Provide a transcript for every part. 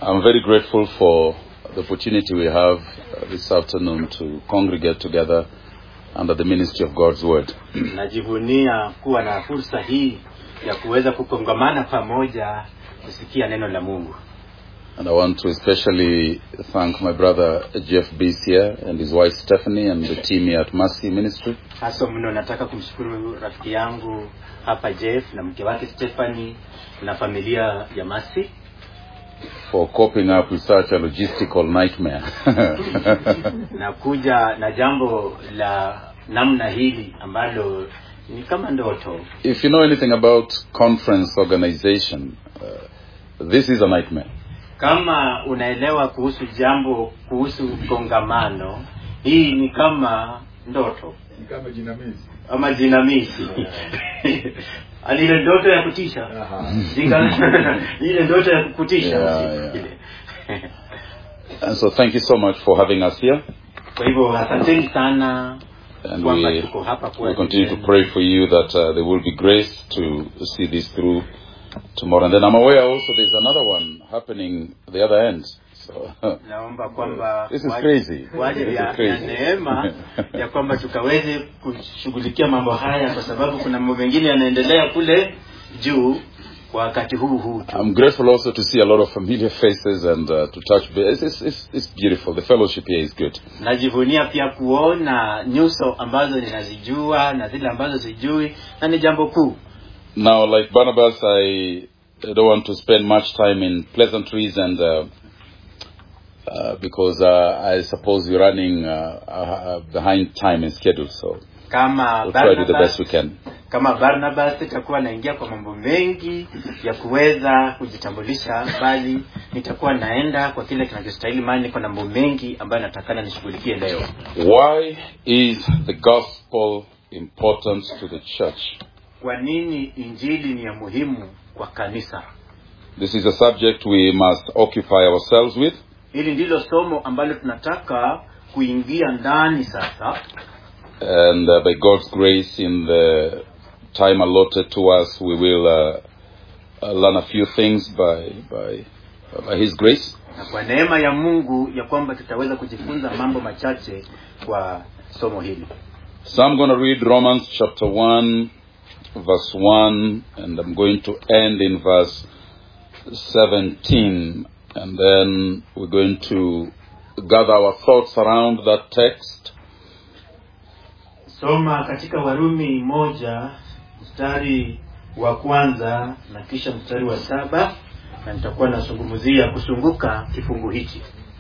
I'm very grateful for the opportunity we have uh, this afternoon to congregate together under the ministry of God's Word. najivunia kuwa na fursa hii ya kuweza kukongamana pamoja kusikia neno la mungu And I want to especially thank my brother Jeff Beesier and his wife Stephanie and the team here at Mercy Ministry hasa mno nataka kumshukuru rafiki yangu hapa jeff na mke wake stephanie na familia ya masi for coping up with such a logistical nightmare. na kuja na jambo la namna hili ambalo ni kama ndoto if you know anything about conference organization, uh, this is a nightmare. kama unaelewa kuhusu jambo kuhusu kongamano hii ni kama ndoto ni kama jinamizi ama jinamizi alile ndoto ya kutisha Aha. Jinga- ile ndoto ya kukutisha Yeah, yeah. And so thank you so much for having us here. kwa hivyo asanteni sana And kwamba we, tuko hapa kwa we continue to ajili pray for you that uh, there will be grace to see this through tomorrow. And then I'm aware also there's another one happening the other end. So yenu. naomba kwamba This is kwa- crazy. kwa ajili This ya, is crazy. ya neema ya kwamba tukaweze kushughulikia mambo haya kwa sababu kuna mambo mengine yanaendelea kule juu kwa wakati huu huu tu I'm grateful also to see a lot of familiar faces and uh, to touch base. It's, it's, it's, it's beautiful. The fellowship here is good. najivunia pia kuona nyuso ambazo ninazijua na zile ambazo sijui na ni jambo kuu Now, like Barnabas, I don't want to spend much time in pleasantries and uh, uh, because uh, I suppose we're running uh, uh, behind time and schedule, so kama we'll try to do the best Barnabas, we can. kama Barnabas itakuwa naingia kwa mambo mengi ya kuweza kujitambulisha, bali nitakuwa naenda kwa kile kinachostahili, maana niko na mambo mengi ambayo natakana nishughulikie leo. Why is the gospel important to the church? Kwa nini injili ni ya muhimu kwa kanisa? This is a subject we must occupy ourselves with. Hili ndilo somo ambalo tunataka kuingia ndani sasa, And uh, by God's grace, in the time allotted to us, we will uh, uh, learn a few things by, by, by His grace. na kwa neema ya Mungu ya kwamba tutaweza kujifunza mambo machache kwa somo hili. So I'm going to read Romans chapter 1, verse 1, and I'm going to end in verse 17. And then we're going to gather our thoughts around that text. Soma katika Warumi moja mstari wa kwanza na kisha mstari wa saba na nitakuwa nasungumzia kusunguka kifungu hichi.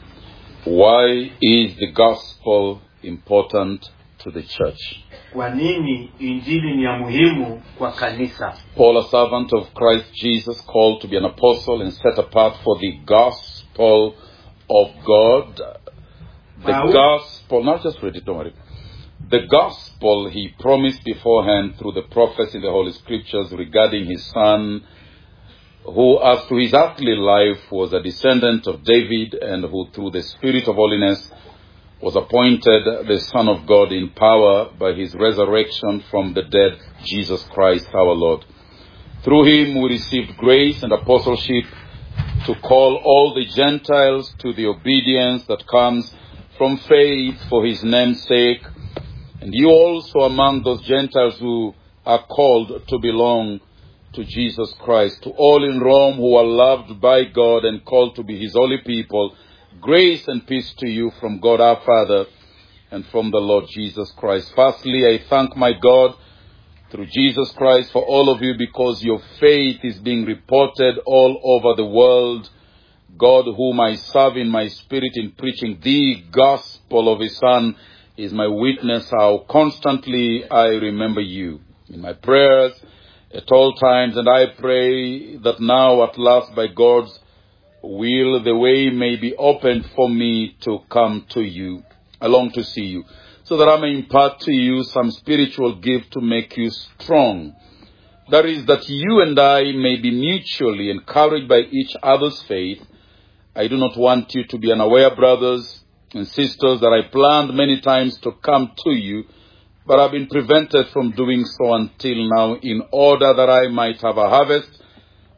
Why is the gospel important to the church? Kwa nini injili ni ya muhimu kwa kanisa? Paul, a servant of Christ Jesus, called to be an apostle and set apart for the gospel of God. The Wow. gospel, not just read it, don't worry. The gospel he promised beforehand through the prophets in the Holy Scriptures regarding his son, who, as to his earthly life, was a descendant of David and who, through the Spirit of holiness, was appointed the Son of God in power by his resurrection from the dead, Jesus Christ our Lord. Through him we received grace and apostleship to call all the Gentiles to the obedience that comes from faith for his name's sake. And you also among those Gentiles who are called to belong to Jesus Christ. To all in Rome who are loved by God and called to be his holy people, grace and peace to you from God our Father and from the Lord Jesus Christ. Firstly, I thank my God through Jesus Christ for all of you because your faith is being reported all over the world. God, whom I serve in my spirit in preaching the gospel of his Son, is my witness how constantly I remember you in my prayers at all times, and I pray that now at last by God's will the way may be opened for me to come to you. I long to see you, so that I may impart to you some spiritual gift to make you strong. That is, that you and I may be mutually encouraged by each other's faith. I do not want you to be unaware, brothers and sisters, that I planned many times to come to you, but I've been prevented from doing so until now, in order that I might have a harvest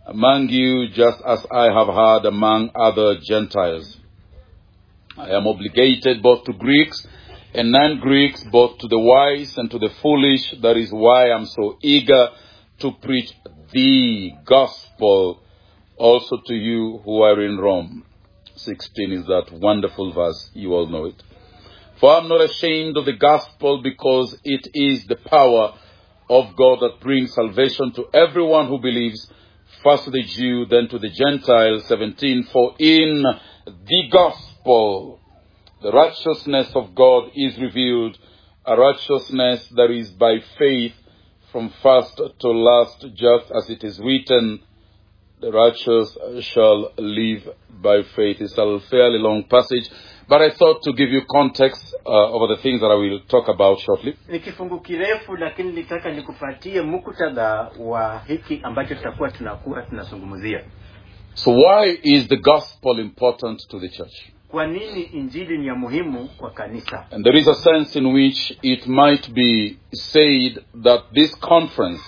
among you just as I have heard among other Gentiles. I am obligated both to Greeks and non-Greeks, both to the wise and to the foolish. That is why I'm so eager to preach the gospel also to you who are in Rome. 16 is that wonderful verse. You all know it. For I'm not ashamed of the gospel because it is the power of God that brings salvation to everyone who believes, first to the Jew, then to the Gentile. 17. For in the gospel, the righteousness of God is revealed, a righteousness that is by faith from first to last, just as it is written, the righteous shall live by faith. It's a fairly long passage, but I thought to give you context uh, over the things that I will talk about shortly. ni kifungu kirefu lakini nitaka nikupatie muktadha wa hiki ambacho tutakuwa tunakuwa tunazungumzia So why is the gospel important to the church? kwa nini injili ni ya muhimu kwa kanisa And there is a sense in which it might be said that this conference,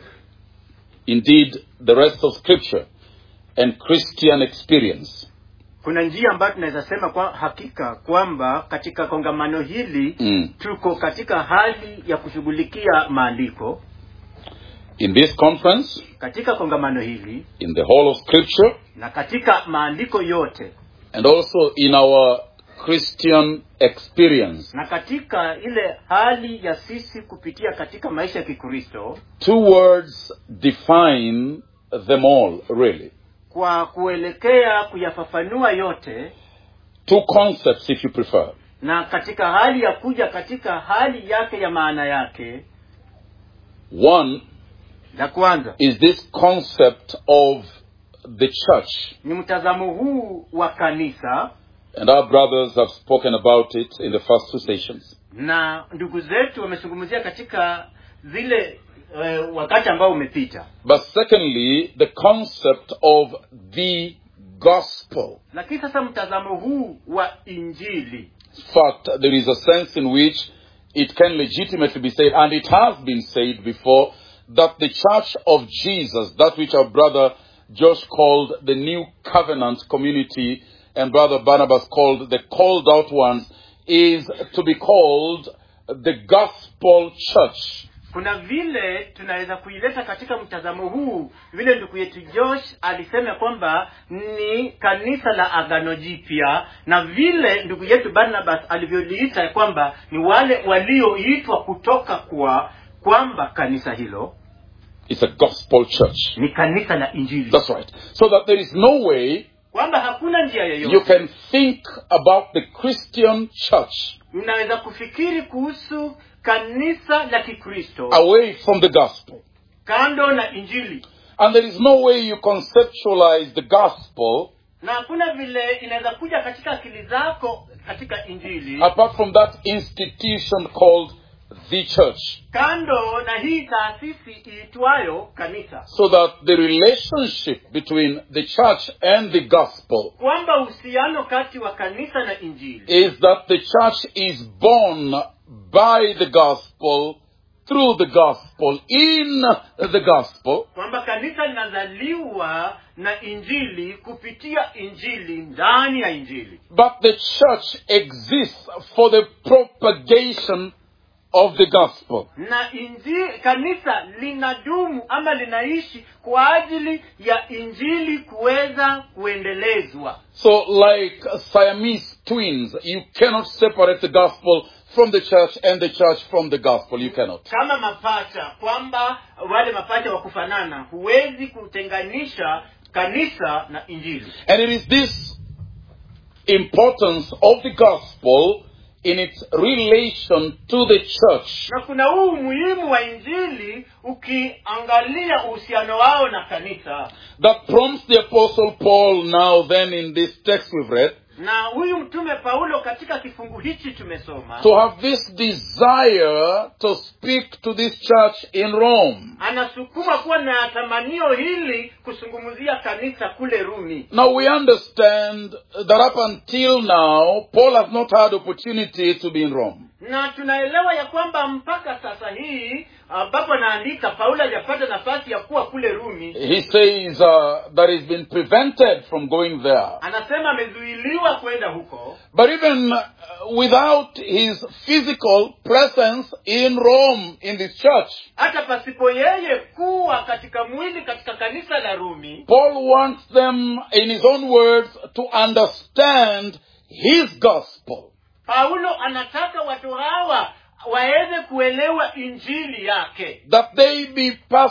indeed the rest of scripture and Christian experience, kuna njia ambayo tunaweza sema kwa hakika kwamba katika kongamano hili Mm. tuko katika hali ya kushughulikia maandiko in this conference, katika kongamano hili in the whole of scripture, na katika maandiko yote and also in our Christian experience, na katika ile hali ya sisi kupitia katika maisha ya kikristo two words define them all, really. kwa kuelekea kuyafafanua yote Two concepts, if you prefer. na katika hali ya kuja katika hali yake ya maana yake One la kwanza is this concept of the church. ni mtazamo huu wa kanisa And our brothers have spoken about it in the first two sessions. na ndugu zetu wamezungumzia katika zile uh, wakati ambao umepita But secondly, the concept of the gospel. lakini sasa mtazamo huu wa injili In fact, there is a sense in which it can legitimately be said, and it has been said before, that the church of Jesus, that which our brother Josh called the new covenant community, and brother Barnabas called the called out ones, is to be called the gospel church. kuna vile tunaweza kuileta katika mtazamo huu vile ndugu yetu josh alisema kwamba ni kanisa la agano jipya na vile ndugu yetu barnabas alivyoliita ya kwamba ni wale walioitwa kutoka kwa kwamba kanisa hilo It's a gospel church. ni kanisa la injili That's right. So that there is no way kwamba hakuna njia you yoyote can think about the Christian church mnaweza kufikiri kuhusu kanisa la kikristo away from the gospel. kando na injili And there is no way you conceptualize the gospel na hakuna vile inaweza kuja katika akili zako katika injili apart from that institution called the church. kando na hii taasisi iitwayo kanisa So that the relationship between the church and the gospel kwamba uhusiano kati wa kanisa na injili is that the church is born by the gospel, through the gospel, in the gospel, kwamba kanisa linazaliwa na injili kupitia injili ndani ya injili but the church exists for the propagation of the gospel. na injili kanisa linadumu ama linaishi kwa ajili ya injili kuweza kuendelezwa So, like Siamese twins, you cannot separate the gospel from the church and the church from the gospel. You cannot. kama mapacha kwamba wale mapacha wa kufanana huwezi kutenganisha kanisa na injili And it is this importance of the gospel in its relation to the church na kuna huu umuhimu wa injili ukiangalia uhusiano wao na kanisa that prompts the apostle Paul now then in this text we've read na huyu mtume paulo katika kifungu hichi tumesoma to have this desire to speak to this church in Rome. anasukuma kuwa na tamanio hili kusungumzia kanisa kule rumi Now we understand that up until now, Paul has not had opportunity to be in Rome. na tunaelewa ya kwamba mpaka sasa hii ambapo anaandika paulo hajapata nafasi ya kuwa kule rumi He says uh, that he's been prevented from going there. anasema amezuiliwa kwenda huko But even uh, without his physical presence in Rome, in this church, hata pasipo yeye kuwa katika mwili katika kanisa la rumi Paul wants them, in his own words, to understand his gospel. paulo anataka watu hawa waweze kuelewa injili yake That they be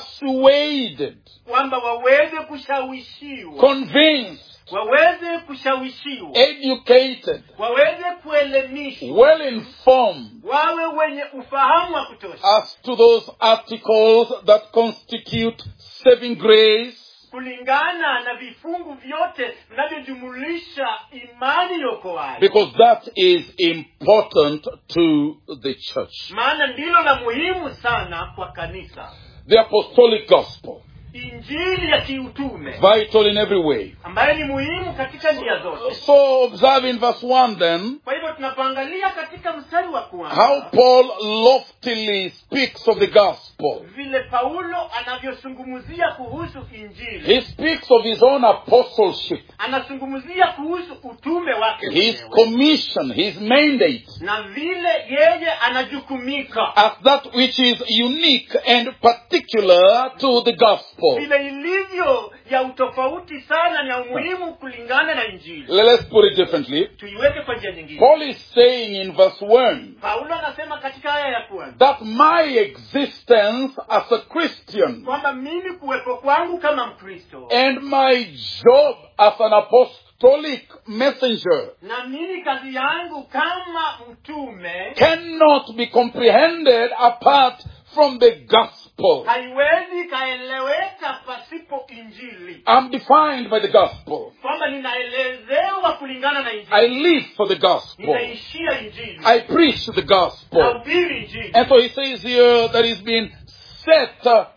persuaded, kwamba waweze kushawishiwa convinced, waweze kushawishiwa educated, waweze kuelimishwa well informed wawe wenye ufahamu wa kutosha as to those articles that constitute saving grace kulingana na vifungu vyote vinavyojumulisha imani yokoayo because that is important to the church. maana ndilo la muhimu sana kwa kanisa The apostolic gospel, injili ya kiutume vital in every way. ambayo ni muhimu katika njia zote So observe in verse 1 then kwa hivyo tunapoangalia katika mstari wa how kwanza Paul loftily speaks of the gospel. vile paulo anavyosungumzia kuhusu injili He speaks of his own apostleship, anazungumzia kuhusu utume wake his mwenyewe. commission, his mandate na vile yeye anajukumika as that which is unique and particular to the gospel. vile ilivyo ya utofauti sana na umuhimu kulingana na injili Let's put it differently. tuiweke kwa njia nyingine Paul is saying in verse 1 paulo anasema katika aya ya kwanza that my existence as a Christian kwamba mimi kuwepo kwangu kama mkristo and my job as an apostolic messenger na mimi kazi yangu kama mtume cannot be comprehended apart from the gospel. haiwezi ikaeleweka pasipo injili I'm defined by the gospel. kwamba ninaelezewa kulingana na I injili live for the gospel. ninaishia injili I preach the gospel. nahubiri injili And so he says here that he's been set uh,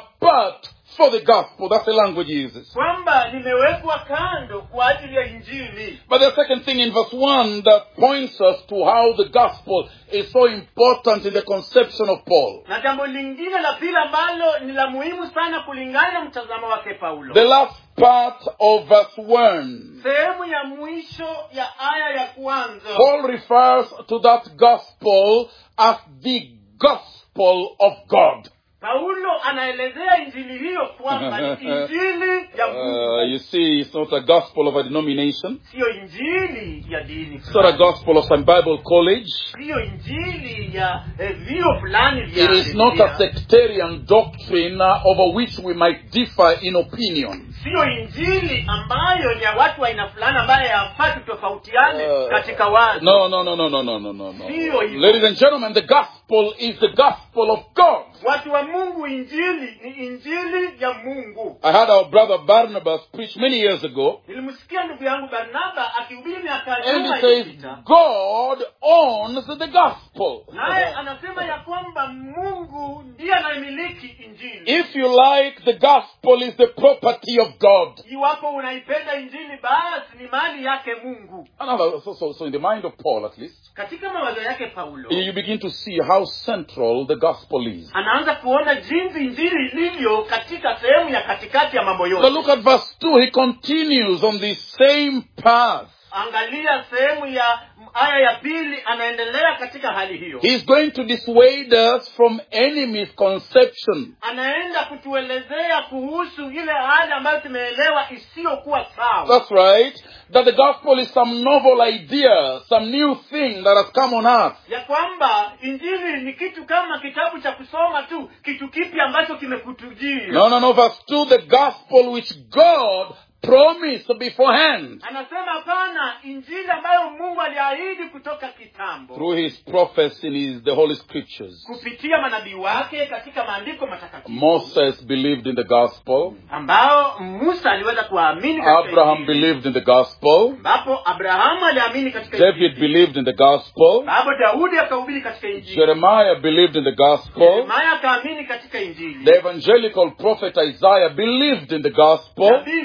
apart for the gospel. That's the language he uses. kwamba nimewekwa kando kwa ajili ya injili But the second thing in verse 1 that points us to how the gospel is so important in the conception of Paul. na jambo lingine la pili ambalo ni la muhimu sana kulingana na mtazamo wake paulo The last part of verse 1. sehemu ya mwisho ya aya ya kwanza Paul refers to that gospel as the gospel of God. paulo anaelezea injili hiyo kwamba ni injili ya Uh, mungu you see, it's not a gospel of a denomination. siyo injili ya dini It's not a gospel of some Bible college. siyo injili ya eh, vio fulani vya It is not a Biblia. sectarian doctrine uh, over which we might differ in opinion. siyo injili ambayo ni ya watu wa aina fulani ambayo yafaa tutofautiane Uh, katika wazo No, no, no, no, no, no, no, no, no. Sio hivyo. Ladies and gentlemen, the gospel is the gospel of God. watu wa mungu injili ni injili ya mungu I had our brother Barnabas preach many years ago, nilimsikia ndugu yangu barnaba akihubiri miaka ya and nyuma he says, iliyopita God owns the gospel. naye anasema ya kwamba mungu ndiye anayemiliki injili If you like, the gospel is the property of God. iwapo unaipenda injili basi ni mali yake mungu Another, so, so, so in the mind of Paul at least, katika mawazo yake paulo you begin to see how central the gospel is. anaanza kuona jinsi injili ilivyo katika sehemu ya katikati ya mambo But yote look at verse 2. He continues on the same path. angalia sehemu ya aya ya pili anaendelea katika hali hiyo He's going to dissuade us from any misconception. anaenda kutuelezea kuhusu ile hali ambayo tumeelewa isiyokuwa sawa That's right. That the gospel is some novel idea, some new thing that has come on earth. ya kwamba injili ni kitu kama kitabu cha kusoma tu kitu kipi ambacho kimekutujia No, no, no. Verse 2, the gospel which God promised beforehand anasema hapana injili ambayo mungu aliahidi kutoka kitambo through his prophets in his, the Holy Scriptures. kupitia manabii wake katika maandiko matakatifu Moses believed in the gospel. ambao musa aliweza kuwaamini katika Abraham Injili. believed in the gospel. ambapo abrahamu aliamini katika David Injili. believed in the gospel. ambapo daudi akahubiri katika injili Jeremiah believed in the gospel. yeremaya akaamini katika injili The evangelical prophet Isaiah believed in the gospel. nabii isaya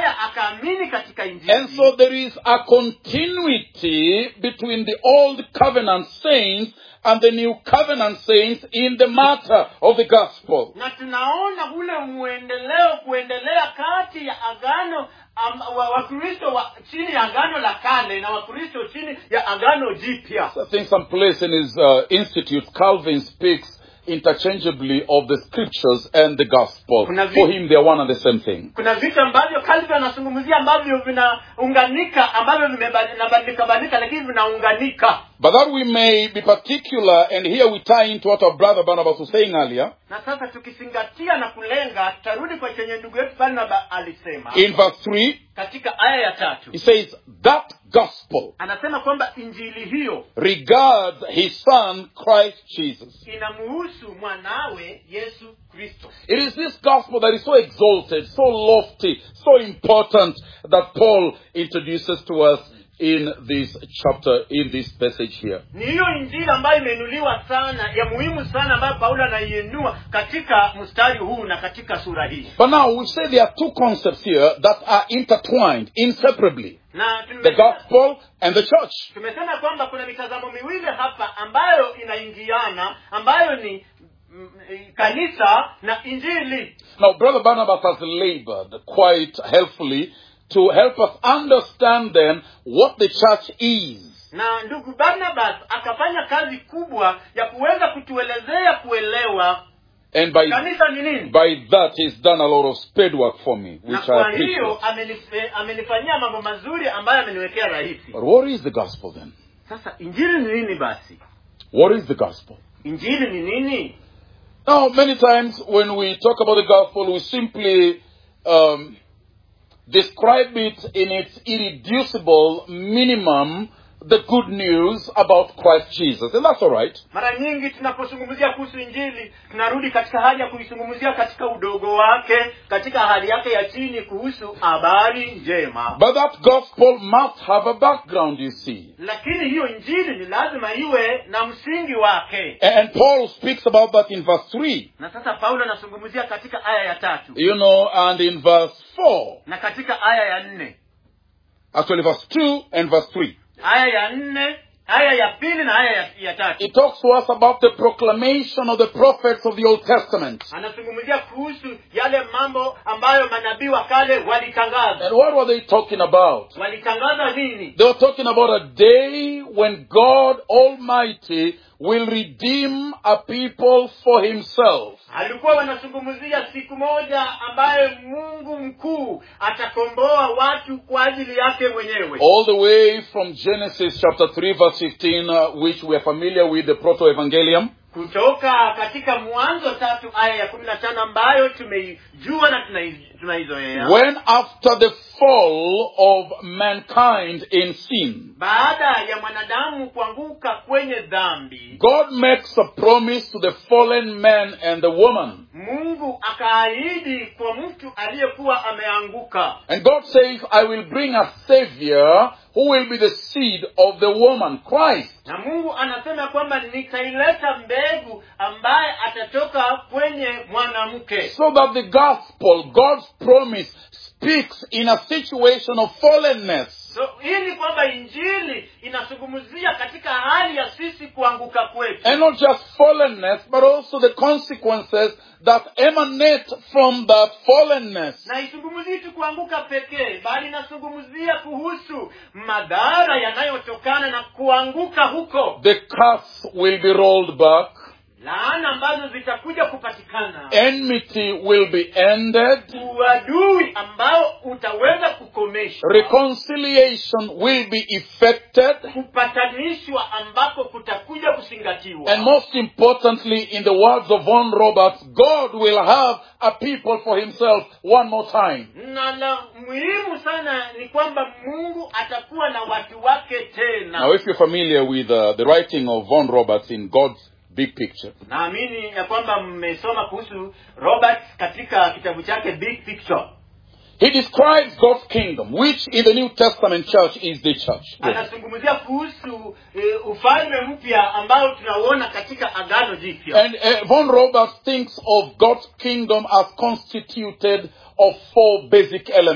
naye akaamini katika injili And so there is a continuity between the old covenant saints and the new covenant saints in the matter of the gospel. na tunaona ule mwendeleo kuendelea kati ya agano am- wa- wakristo wa, chini ya agano la kale na wakristo chini ya agano jipya I think some place in his uh, institute, Calvin speaks interchangeably of the scriptures and the gospel. Kuna vi- For him, they are one and the same thing. kuna vitu ambavyo kalvi anazungumzia ambavyo vinaunganika ambavyo vinabadilika badilika lakini vinaunganika But that we may be particular, and here we tie into what our brother Barnabas was saying earlier, na sasa tukizingatia na kulenga tutarudi kwa chenye ndugu yetu barnaba alisema in verse 3, katika aya ya tatu he says, That gospel anasema kwamba injili hiyo regards his son, Christ Jesus. inamuhusu mwanawe yesu kristo It is this gospel that is so exalted, so lofty, so important that Paul introduces to us in this chapter, in this passage here. ni hiyo injili ambayo imeinuliwa sana ya muhimu sana ambayo paulo anaiinua katika mstari huu na katika sura hii But now we say there are two concepts here that are intertwined inseparably na the tumesema, gospel and the church. tumesema kwamba kuna mitazamo miwili hapa ambayo inaingiana ambayo ni mm, kanisa na injili Now, Brother Barnabas has labored quite helpfully to help us understand then what the church is. na ndugu barnabas akafanya kazi kubwa ya kuweza kutuelezea kuelewa And by, kanisa ni nini by that, he's done a lot of spade work for me, na which I kwa appreciate. hiyo amenife- amenifanyia mambo mazuri ambayo ameniwekea rahisi But what is the gospel then? sasa injili ni nini basi What is the gospel? injili ni nini Now, many times when we talk about the gospel, we simply um, describe it in its irreducible minimum, the good news about Christ Jesus. And that's all right. mara nyingi tunapozungumzia kuhusu injili tunarudi katika hali ya kuizungumzia katika udogo wake katika hali yake ya chini kuhusu habari njema But that gospel must have a background, you see. lakini hiyo injili ni lazima iwe na msingi wake And Paul speaks about that in verse 3, na sasa paulo anazungumzia katika aya ya tatu you know, and in verse 4, na katika aya ya nne actually verse 2 and verse 3. aya ya nne aya ya pili na aya ya, ya tatu It talks to us about the proclamation of the prophets of the Old Testament. anazungumzia kuhusu yale mambo ambayo manabii wa kale walitangaza And what were they talking about? walitangaza nini They were talking about a day when God Almighty will redeem a people for himself. alikuwa wanazungumzia siku moja ambayo mungu mkuu atakomboa watu kwa ajili yake mwenyewe All the way from Genesis chapter 3 verse 15, uh, which we are familiar with, the proto-evangelium, kutoka katika mwanzo tatu aya ya kumi na tano ambayo tumeijua na tunai- tunaizoea when after the fall of mankind in sin, baada ya mwanadamu kuanguka kwenye dhambi God makes a promise to the fallen man and the woman. mungu akaahidi kwa mtu aliyekuwa ameanguka And God says, I will bring a savior who will be the seed of the woman, Christ. na mungu anasema kwamba nitaileta mbegu ambaye atatoka kwenye mwanamke So that the gospel, God's promise, speaks in a situation of fallenness. so ili kwamba injili inazungumzia katika hali ya sisi kuanguka kwetu And not just fallenness, but also the consequences that emanate from that fallenness. na isungumzii tu kuanguka pekee bali inazungumzia kuhusu madhara yanayotokana na kuanguka huko The curse will be rolled back. laana ambazo zitakuja kupatikana Enmity will be ended. uadui ambao utaweza kukomeshwa Reconciliation will be effected. kupatanishwa ambako kutakuja kuzingatiwa And most importantly, in the words of Von Roberts, God will have a people for himself one more time. na la muhimu sana ni kwamba mungu atakuwa na watu wake tena Now, if you're familiar with uh, the writing of Von Roberts in God's Big Picture, naamini ya kwamba mmesoma kuhusu robert katika kitabu chake big picture he describes God's kingdom, which in the New Testament church is the church. anazungumzia kuhusu e, ufalme mpya ambao tunauona katika agano jipya And uh, Von Roberts thinks of God's kingdom as constituted of four basic elements.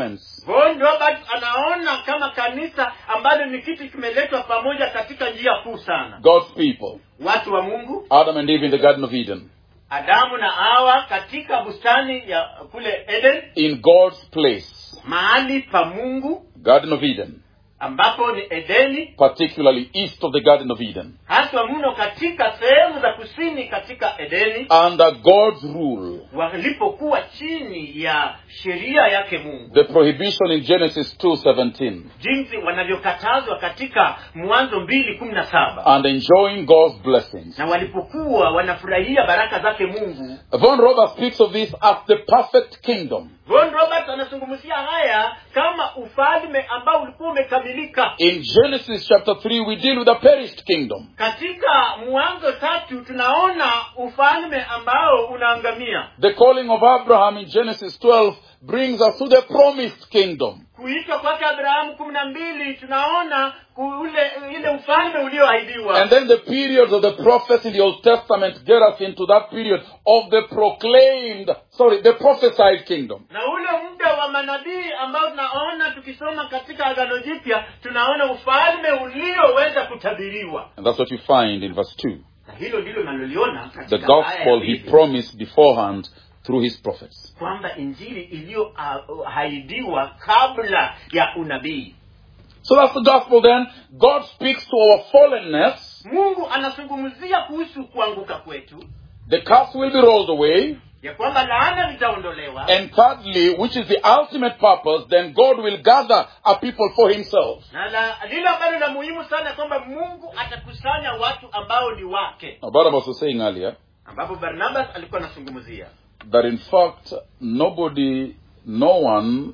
von robert anaona kama kanisa ambalo ni kitu kimeletwa pamoja katika njia kuu sana God's people, watu wa mungu Adam and Eve in the Garden of Eden, adamu na hawa katika bustani ya kule eden in God's place, mahali pa mungu Garden of Eden, ambapo ni edeni particularly east of the Garden of Eden, haswa mno katika sehemu za kusini katika edeni under God's rule. walipokuwa chini ya sheria yake mungu The prohibition in Genesis 2:17 jinsi wanavyokatazwa katika mwanzo mbili kumi na saba and enjoying God's blessings. na walipokuwa wanafurahia baraka zake mungu Von Robert speaks of this as the perfect kingdom. von robert anazungumzia haya kama ufalme ambao ulikuwa umekamilika In Genesis chapter 3, we deal with a perished kingdom. katika mwanzo tatu tunaona ufalme ambao unaangamia The calling of Abraham in Genesis 12 brings us to the promised kingdom. kuitwa kwake abrahamu kumi na mbili tunaona ule ile ufalme ulioahidiwa And then the periods of the prophets in the Old Testament get us into that period of the proclaimed, sorry, the prophesied kingdom. na ule muda wa manabii ambao tunaona tukisoma katika agano jipya tunaona ufalme ulioweza kutabiriwa And that's what you find in verse 2. na hilo ndilo naloliona The katika aya ya gospel he pili, promised beforehand through his prophets. kwamba injili iliyoahidiwa kabla ya unabii So that's the gospel then. God speaks to our fallenness. mungu anazungumzia kuhusu kuanguka kwetu The curse will be rolled away. ya kwamba laana litaondolewa And thirdly, which is the ultimate purpose, then God will gather a people for himself. na la, lile ambalo la muhimu sana kwamba mungu atakusanya watu ambao ni wake Now, Barnabas was saying earlier ambapo barnabas alikuwa anazungumzia that in fact, nobody, no one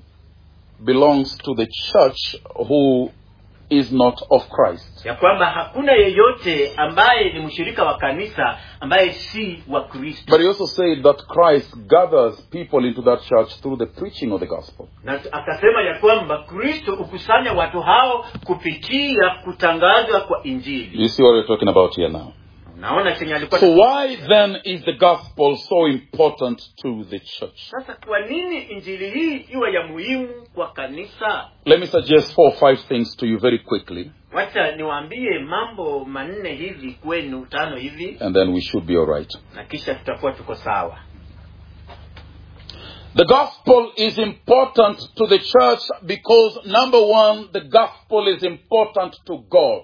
belongs to the church who is not of Christ. ya kwamba hakuna yeyote ambaye ni mshirika wa kanisa ambaye si wa kristo But he also said that Christ gathers people into that church through the preaching of the gospel. na t- akasema ya kwamba kristo hukusanya watu hao kupitia kutangazwa kwa injili You see what we're talking about here now. unaona chenye alikuwa So why then is the gospel so important to the church? sasa kwa nini injili hii iwe ya muhimu kwa kanisa Let me suggest four or five things to you very quickly, wacha niwaambie mambo manne hivi kwenu tano hivi and then we should be all right. na kisha tutakuwa tuko sawa The gospel is important to the church because number one, the gospel is important to God.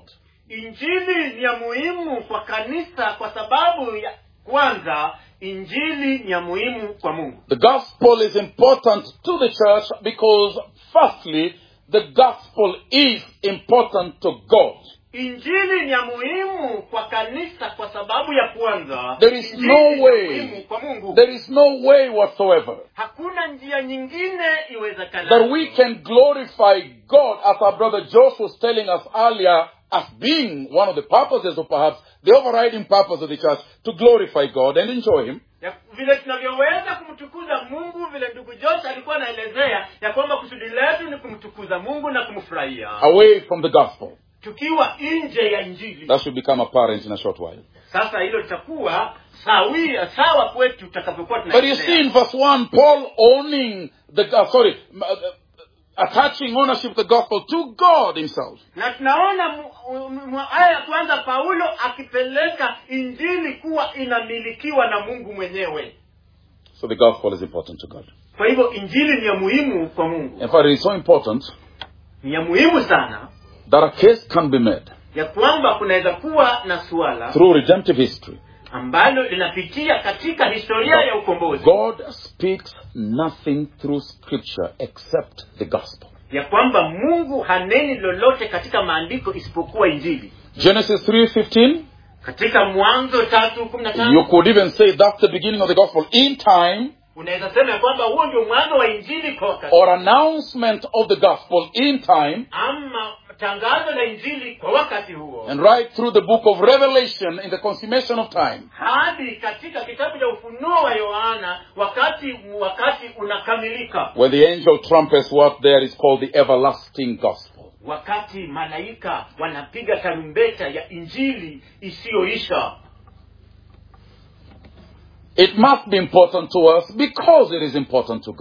injili ni ya muhimu kwa kanisa kwa sababu ya kwanza injili ni ya muhimu kwa mungu The gospel is important to the church because firstly, the gospel is important to God. injili ni ya muhimu kwa kanisa kwa sababu ya kwanza There is injili no ni ya way. muhimu kwa mungu There is no way whatsoever hakuna njia nyingine that iwezekanayo we can glorify God as our brother Josh was telling us earlier as being one of the purposes or perhaps the overriding purpose of the church to glorify God and enjoy Him. ya, vile tunavyoweza kumtukuza mungu vile ndugu josh alikuwa anaelezea ya kwamba kusudi letu ni kumtukuza mungu na kumfurahia away from the gospel. tukiwa nje ya injili That should become apparent in a short while. sasa hilo litakuwa sawia sawa kwetu tutakapokuwa But you see tunaendelea in verse 1, Paul owning the, uh, sorry, m- uh, uh, attaching ownership of the gospel to God himself. na tunaona mu- mu- mu- aya ya kwanza paulo akipeleka injili kuwa inamilikiwa na mungu mwenyewe So the gospel is important to God. kwa hivyo injili ni ya muhimu kwa mungu In fact, it is so important ni ya muhimu sana that a case can be made ya kwamba kunaweza kuwa na suala through redemptive history. ambalo linapitia katika historia ya ukombozi God speaks nothing through scripture except the gospel. ya kwamba mungu haneni lolote katika maandiko isipokuwa injili Genesis 3:15 katika mwanzo tatu kumi na you tano could even say that's the beginning of the gospel in time unaweza sema ya kwamba huo ndio mwanzo wa injili kwa wakati or announcement of the gospel in time ama tangazo la injili kwa wakati huo and right through the book of Revelation in the consummation of time. hadi katika kitabu cha ufunuo wa yohana wakati wakati unakamilika When the angel trumpets what there is called the everlasting gospel. wakati malaika wanapiga tarumbeta ya injili isiyoisha It must be important to us because it is important to God.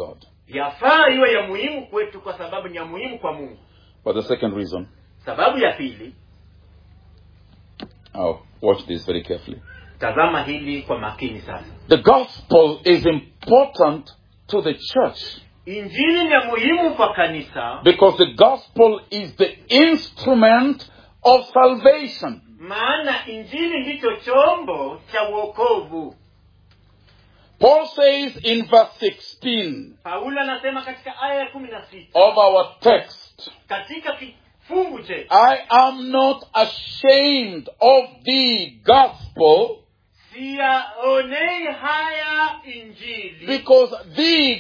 yafaa iwe ya muhimu kwetu kwa sababu ni ya muhimu kwa mungu But the second reason, sababu ya pili oh, watch this very carefully. tazama hili kwa makini sasa The gospel is important to the church injili ni ya muhimu kwa kanisa because the gospel is the instrument of salvation. maana injili ndicho chombo cha uokovu Paul says in verse 16 paulo anasema katika aya ya kumi na sita of our text, katika kifungu chetu I am not ashamed of the gospel siyaonei haya injili because the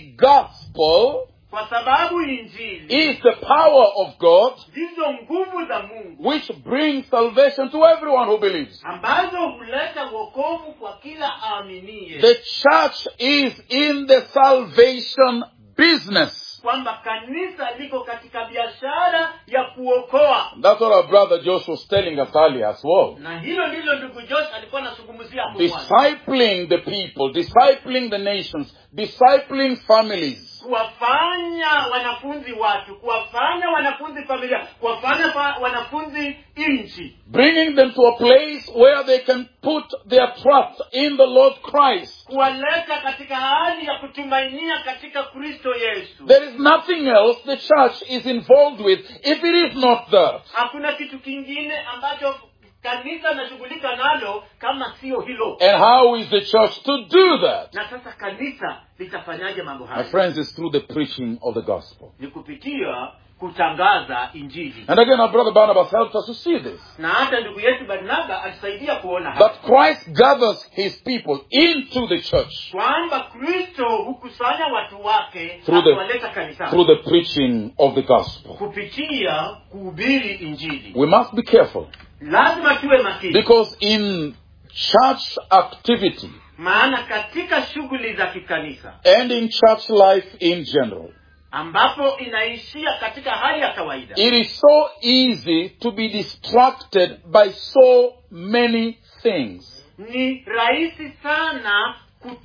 gospel kwa sababu injili is the power of God ndizo nguvu za mungu which brings salvation to everyone who believes. ambazo huleta uokovu kwa kila aaminie The church is in the salvation business. kwamba kanisa liko katika biashara ya kuokoa That's what our brother Josh was telling us earlier as well. na hilo ndilo ndugu josh alikuwa anazungumzia hapo mwanzo Discipling the people, discipling the nations, discipling families. kuwafanya wanafunzi watu kuwafanya wanafunzi familia kuwafanya fa- wanafunzi nchi Bringing them to a place where they can put their trust in the Lord Christ. kuwaleta katika hali ya kutumainia katika kristo yesu There is nothing else the church is involved with if it is not that. hakuna kitu kingine ambacho kanisa linashughulika nalo kama sio hilo And how is the church to do that? na sasa kanisa litafanyaje mambo My haya friends, it's through the preaching of the gospel. ni kupitia kutangaza injili And again, our brother Barnabas helped us to see this. na hata ndugu yetu barnaba alisaidia kuona hapa That Christ gathers his people into the church kwamba kristo hukusanya watu wake Through the- akiwaleta kanisani through the preaching of the gospel. kupitia kuhubiri injili We must be careful lazima tuwe makini because in church activity maana katika shughuli za kikanisa and in church life in general, ambapo inaishia katika hali ya kawaida it is so easy to be distracted by so many things. ni rahisi sana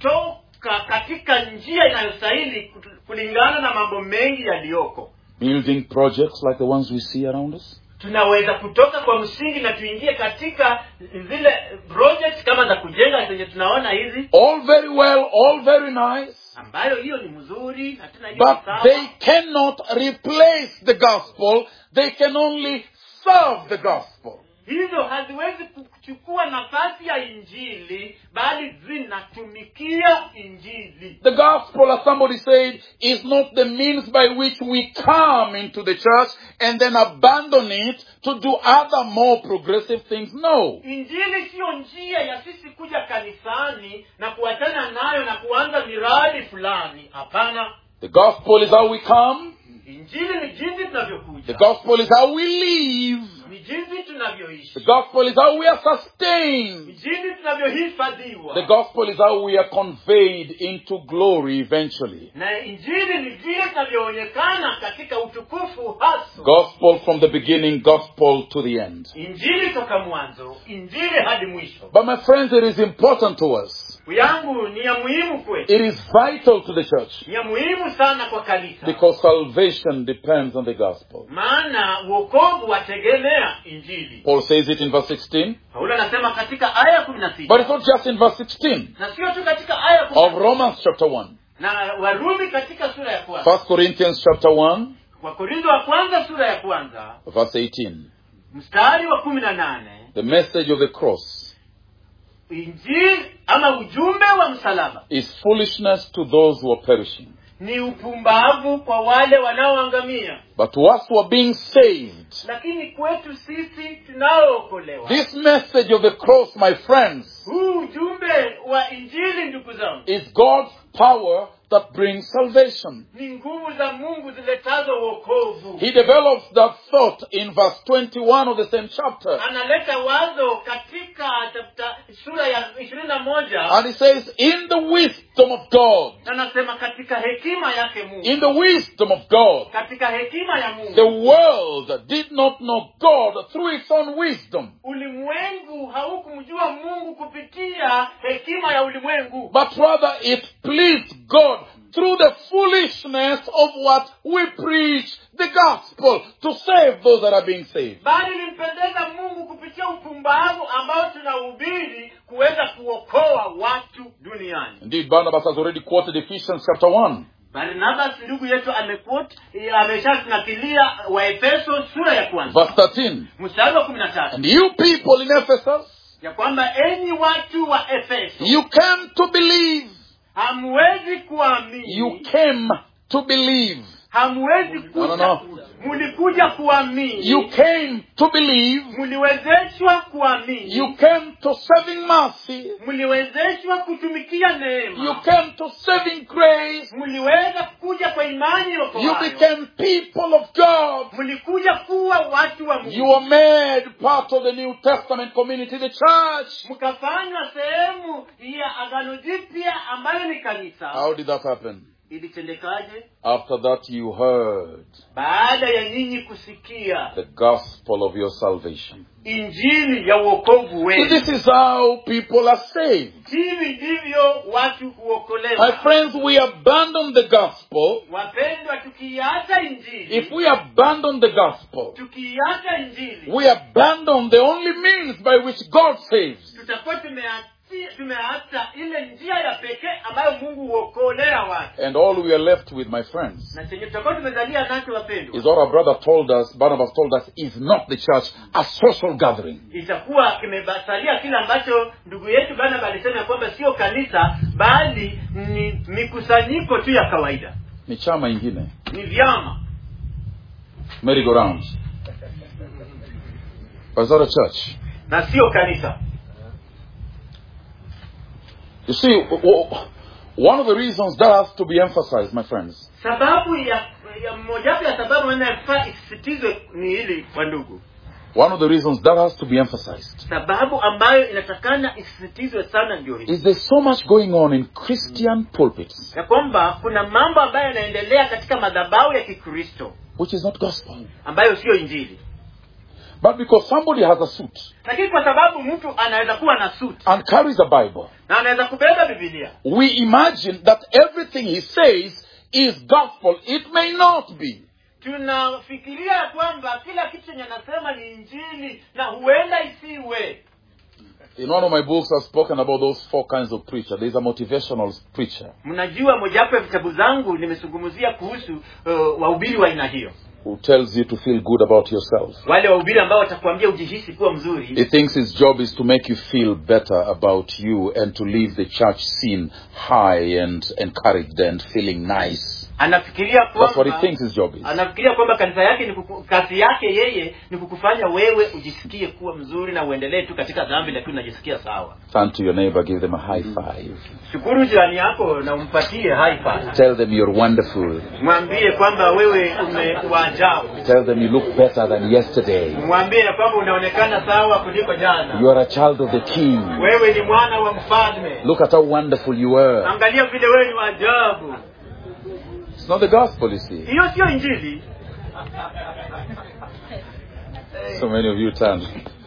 kutoka katika njia inayostahili kulingana na mambo mengi yaliyoko Building projects like the ones we see around us, tunaweza kutoka kwa msingi na tuingie katika zile project kama za kujenga zenye tunaona hizi all very well, all very nice, ambayo hiyo ni mzuri na tena hiyo but ni sawa. they cannot replace the gospel. They can only serve the gospel. hizo haziwezi kuchukua nafasi ya injili bali zinatumikia injili The gospel, as somebody said, is not the means by which we come into the church and then abandon it to do other more progressive things. No. injili siyo njia ya sisi kuja kanisani na kuachana nayo na kuanza miradi fulani hapana The gospel is how we come. injili ni jinsi The tunavyokuja gospel is how we live. ni jinsi tunavyoishi The gospel is how we are ni sustained. jinsi tunavyohifadhiwa The gospel is how we are conveyed into glory eventually. na injili ni vile tunavyoonekana katika utukufu hasa Gospel from the beginning, gospel to the end. injili toka mwanzo injili hadi mwisho But my friends, it is important to us. yangu ni ya muhimu kwetu It is vital to the church ni ya muhimu sana kwa kanisa because salvation depends on the gospel. maana uokovu wategemea injili Paul says it in verse 16, paulo anasema katika aya ya kumi na but sita it's not just in verse 16 na sio tu katika aya ya kumi of na Romans chapter 1. na warumi katika sura ya kwanza 1 Corinthians chapter 1, wakorintho wa kwanza sura ya kwanza verse 18. mstari wa kumi na nane The message of the cross injili ama ujumbe wa msalaba is foolishness to those who are perishing. ni upumbavu kwa wale wanaoangamia But to us who are being saved, lakini kwetu sisi tunaookolewa this message of the cross, my friends, huu ujumbe wa injili ndugu zangu is God's power that brings salvation. ni nguvu za mungu ziletazo uokovu He develops that thought in verse 21 of the same chapter. analeta wazo katika chapta sura ya ishirini na moja And he says, in the wisdom of God, anasema katika hekima yake mungu in the wisdom of God, katika hekima ya the mungu world did not know God through its own wisdom, ulimwengu haukumjua mungu kupitia hekima ya ulimwengu but rather it pleased God through the foolishness of what we preach, the gospel, to save those that are being saved. bali limpendeza mungu kupitia upumbavu ambao tunahubiri kuweza kuokoa watu duniani Indeed, Barnabas has already quoted Ephesians chapter 1. barnabas ndugu yetu amekot ameshatunakilia waefeso sura ya kwanza Verse 13. mstari wa kumi na tatu And you people in Ephesus, ya kwamba enyi watu wa efeso you came to believe. hamwezi kuamini You came to believe. hamwezi No, no, kuja no. mulikuja kuamini You came to believe. mliwezeshwa kuamini You came to saving mercy. mliwezeshwa kutumikia You neema came to saving grace. mliweza kuja kwa imani You okoayo became people of God. mlikuja kuwa watu wa You mungu were made part of the New Testament community, the church. mkafanywa sehemu ya agano jipya ambayo ni kanisa How did that happen? ilitendekaje After that, you heard baada ya nyinyi kusikia the gospel of your salvation. injili ya uokovu So wenu this is how people are saved. hivi ndivyo watu My huokolewa friends, we abandon the gospel. wapendwa tukiiacha injili If we abandon the gospel, tukiiacha injili we abandon the only means by which God saves. tutakuwa tumeachi- tumeacha ile njia ya pekee ambayo mungu huokolea watu And all we are left with, my friends, na chenye tutakuwa tumezalia nacho wapendwa is what our brother told us, Barnabas told us, is not the church, a social gathering. itakuwa kimebasalia kile ambacho ndugu yetu barnaba alisema ya kwamba sio kanisa bali ni mikusanyiko tu ya kawaida Ni chama ingine. ni vyama Merry-go-round. But it's not a church. na sio kanisa You see, w- w- one of the reasons that has to be emphasized, my friends, sababu ya, ya mojawapo ya sababu inayofaa isisitizwe ni hili kwa ndugu one of the reasons that has to be emphasized sababu ambayo inatakana isisitizwe sana ndio hii is there's so much going on in Christian pulpits, ya kwamba kuna mambo ambayo yanaendelea katika madhabahu ya kikristo which is not gospel. ambayo sio injili But because somebody has a suit lakini kwa sababu mtu anaweza kuwa na suti and carries a Bible, na anaweza kubeba bibilia we imagine that everything he says is gospel. It may not be. tunafikiria ya kwamba kila kitu chenye anasema ni injili na huenda isiwe In one of my books, I've spoken about those four kinds of preacher. There's a motivational preacher mnajua mojawapo ya vitabu zangu nimezungumzia kuhusu uh, wahubiri wa aina hiyo who tells you to feel good about yourself. wale wahubiri ambao watakuambia ujihisi kuwa mzuri He thinks his job is to make you feel better about you and to leave the church scene high and encouraged and feeling nice. anafikiria That's what he kwamba thinks his job is. anafikiria kwamba kanisa yake ni kuku, kazi yake yeye ni kukufanya wewe ujisikie kuwa mzuri na uendelee tu katika dhambi lakini unajisikia sawa Turn to your neighbor, give them a high five. shukuru jirani yako na umpatie high five Tell them you're wonderful. mwambie kwamba wewe umewaajabu Tell them you look better than yesterday. mwambie ya kwamba unaonekana sawa kuliko jana You are a child of the king. wewe ni mwana wa mfalme Look at how wonderful you are. angalia vile wewe ni waajabu It's not the gospel, you see. hiyo sio injili So many of you turned.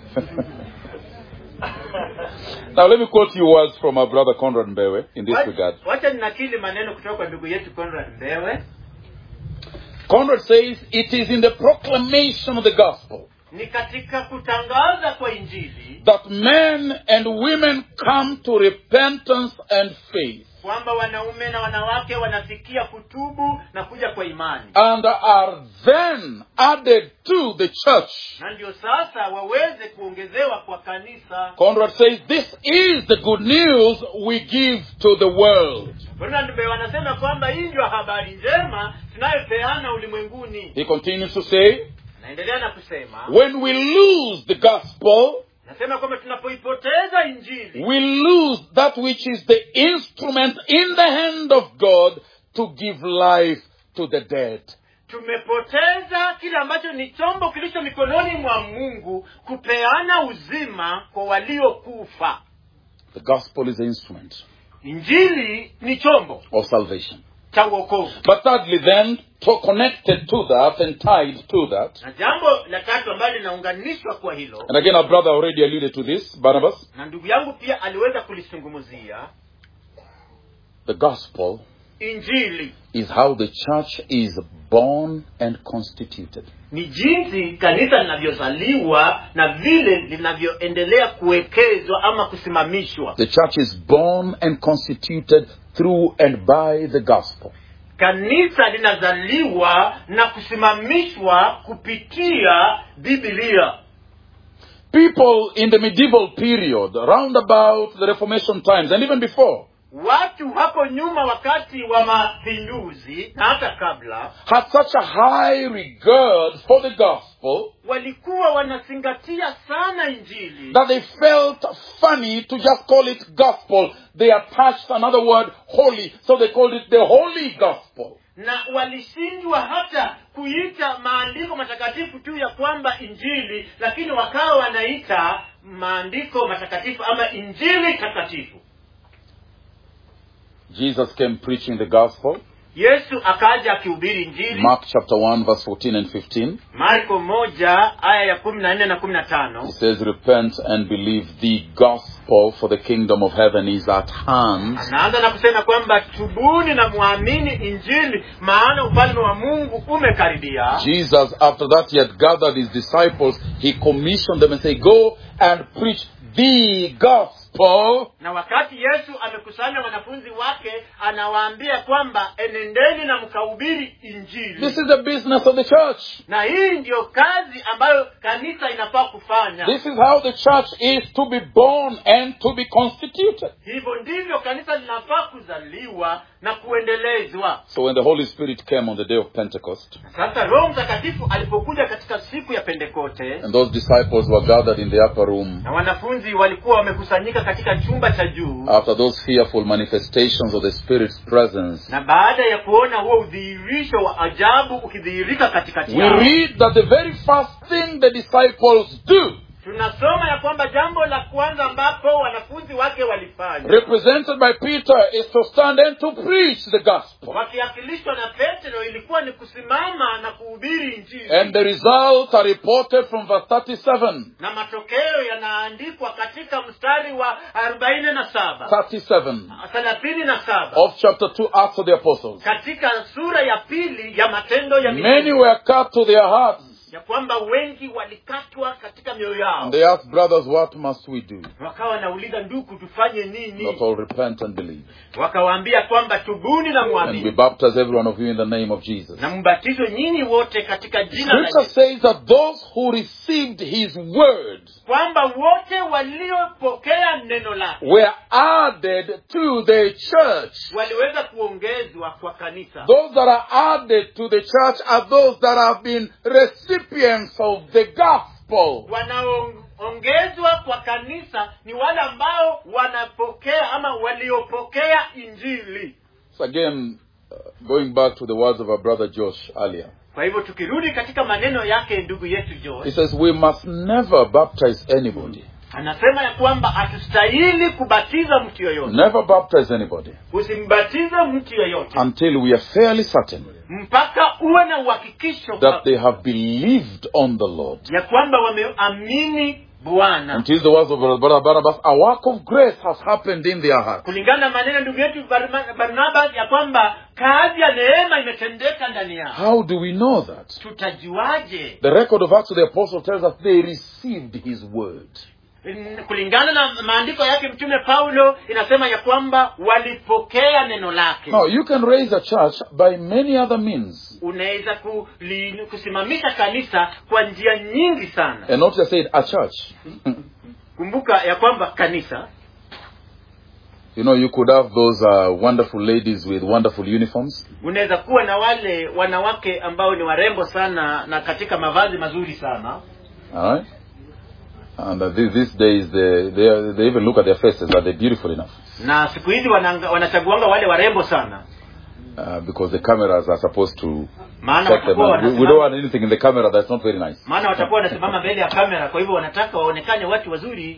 now let me quote you words from our brother Conrad Mbewe in this Wa- regard. wacha ninakili maneno kutoka kwa ndugu yetu conrad mbewe Conrad says, It is in the proclamation of the gospel ni katika kutangaza kwa injili that men and women come to repentance and faith kwamba wanaume na wanawake wanafikia kutubu na kuja kwa imani and are then added to the church. na ndio sasa waweze kuongezewa kwa kanisa Conrad says, This is the good news we give to the world. Ronald Mbewe wanasema kwamba hii ndio habari njema tunayopeana ulimwenguni He continues to say, naendelea na kusema When we lose the gospel, nasema kwamba tunapoipoteza injili we lose that which is the instrument in the hand of God to give life to the dead. tumepoteza kile ambacho ni chombo kilicho mikononi mwa mungu kupeana uzima kwa waliokufa The gospel is the instrument injili ni chombo of salvation. cha uokovu But thirdly, then, to connected to that and tied to that, na jambo la tatu ambalo linaunganishwa kwa hilo and again, our brother already alluded to this, Barnabas, na ndugu yangu pia aliweza kulizungumzia the gospel injili is how the church is born and constituted. ni jinsi kanisa linavyozaliwa na vile linavyoendelea kuwekezwa ama kusimamishwa The church is born and constituted through and by the gospel. kanisa linazaliwa na kusimamishwa kupitia bibilia People in the medieval period, around about the Reformation times, and even before, watu hapo nyuma wakati wa mapinduzi na hata kabla had such a high regard for the gospel walikuwa wanazingatia sana injili that they felt funny to just call it gospel. They attached another word, holy, so they called it the holy gospel. na walishindwa hata kuita maandiko matakatifu tu ya kwamba injili lakini wakawa wanaita maandiko matakatifu ama injili takatifu Jesus came preaching the gospel. yesu akaja akihubiri injili Mark chapter 1 verse 14 and 15. marko moja aya ya kumi na nne na kumi na tano He says, repent and believe the gospel for the kingdom of heaven is at hand. anaanza na kusema kwamba tubuni na mwamini injili maana ufalme wa mungu umekaribia Jesus, after that he had gathered his disciples, he commissioned them and said, go and preach the gospel na wakati yesu amekusanya wanafunzi wake anawaambia kwamba enendeni na mkahubiri injili This is the business of the church. na hii ndiyo kazi ambayo kanisa inafaa kufanya This is how the church is to be born and to be constituted. hivyo ndivyo kanisa linafaa kuzaliwa na kuendelezwa So when the Holy Spirit came on the day of Pentecost, sasa roho mtakatifu alipokuja katika siku ya pentekote and those disciples were gathered in the upper room na wanafunzi walikuwa wamekusanyika katika chumba cha juu after those fearful manifestations of the Spirit's presence, na baada ya kuona huo udhihirisho wa ajabu ukidhihirika katikati we yao read that the very first thing the disciples do, tunasoma ya kwamba jambo la kwanza ambapo wanafunzi wake walifanya represented by Peter, is to stand and to preach the gospel. wakiakilishwa na petro ilikuwa ni kusimama na kuhubiri injili And the results are reported from verse 37. na matokeo yanaandikwa katika mstari wa arobaini na saba 37 thelathini na saba of chapter 2 Acts of the Apostles. katika sura ya pili ya matendo ya Many mitume were cut to their hearts. ya kwamba wengi walikatwa katika mioyo yao And they asked, brothers, what must we do? wakawa wanauliza ndugu tufanye nini Not all repent and believe. wakawaambia kwamba tubuni na And we mwamini baptize every one of you in the name of Jesus. na mbatizwe nyinyi wote katika jina la Scripture Yesu says that those who received his word kwamba wote waliopokea neno lake were added to the church. waliweza kuongezwa kwa kanisa Those that are added to the church are those that have been recipients of the gospel. wanaoongezwa kwa kanisa ni wale ambao wanapokea ama waliopokea injili So again, uh, going back to the words of our brother Josh earlier, kwa hivyo tukirudi katika maneno yake ndugu yetu he George says we must never baptize anybody. anasema ya kwamba hatustahili kubatiza mtu yoyote Never baptize anybody usimbatize mtu yoyote until we are fairly certain mpaka uwe na uhakikisho that they have believed on the Lord. ya kwamba wameamini bwana Until the words of Brother Barnabas, a work of grace has happened in their heart. kulingana na maneno ya ndugu yetu Barma- barnabas ya kwamba kazi ya neema imetendeka ndani yao How do we know that? tutajuaje The record of Acts of the Apostles tells us they received his word. N- kulingana na maandiko yake mtume paulo inasema ya kwamba walipokea neno lake Now, you can raise a church by many other means. unaweza kuli- kusimamisha kanisa kwa njia nyingi sana And not just say a church. kumbuka ya kwamba kanisa You know, you could have those uh, wonderful ladies with wonderful uniforms. unaweza kuwa na wale wanawake ambao ni warembo sana na katika mavazi mazuri sana All right? And uh, these, these days, they, they, are- they even look at their faces. Are they beautiful enough? na siku hizi wananga- wanachaguanga wale warembo sana Uh, because the cameras are supposed to maana check them watakuwa out. We, we don't wanasimama want anything in the camera that's not very nice. maana watakuwa wanasimama mbele ya kamera kwa hivyo wanataka waonekane watu wazuri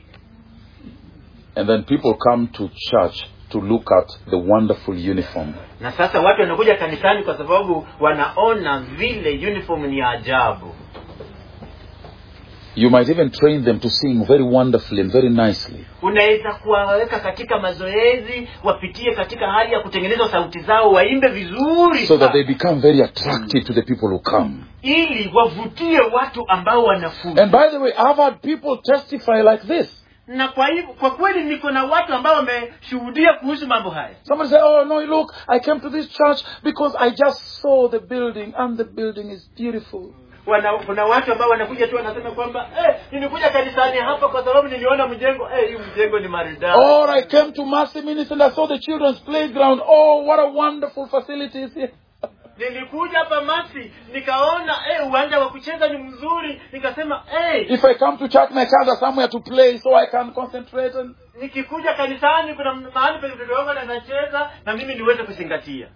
And then people come to church to look at the wonderful uniform. na sasa watu wanakuja kanisani kwa sababu wanaona vile uniform ni ya ajabu You might even train them to sing very wonderfully and very nicely. unaweza kuwaweka katika mazoezi wapitie katika hali ya kutengeneza sauti zao waimbe vizuri So that sana. they become very attractive to the people who come. ili wavutie watu ambao wanakuja And by the way, I've had people testify like this. na kwa hivyo kwa kweli niko na watu ambao wameshuhudia kuhusu mambo haya Somebody say, Oh, no, look, I came to this church because I just saw the building and the building is beautiful. Wana, kuna watu ambao wanakuja tu wanasema kwamba eh, nilikuja kanisani hapa kwa sababu niliona mjengo eh, hii mjengo ni maridadi Or I came to Mercy Ministry and I saw the children's playground. Oh, what a wonderful facility is here. nilikuja hapa masi nikaona eh, uwanja wa kucheza ni mzuri nikasema eh, If I come to church, my child has somewhere to play so I can concentrate. And nikikuja kanisani kuna mahali penye mtoto wangu anacheza na mimi niweze kuzingatia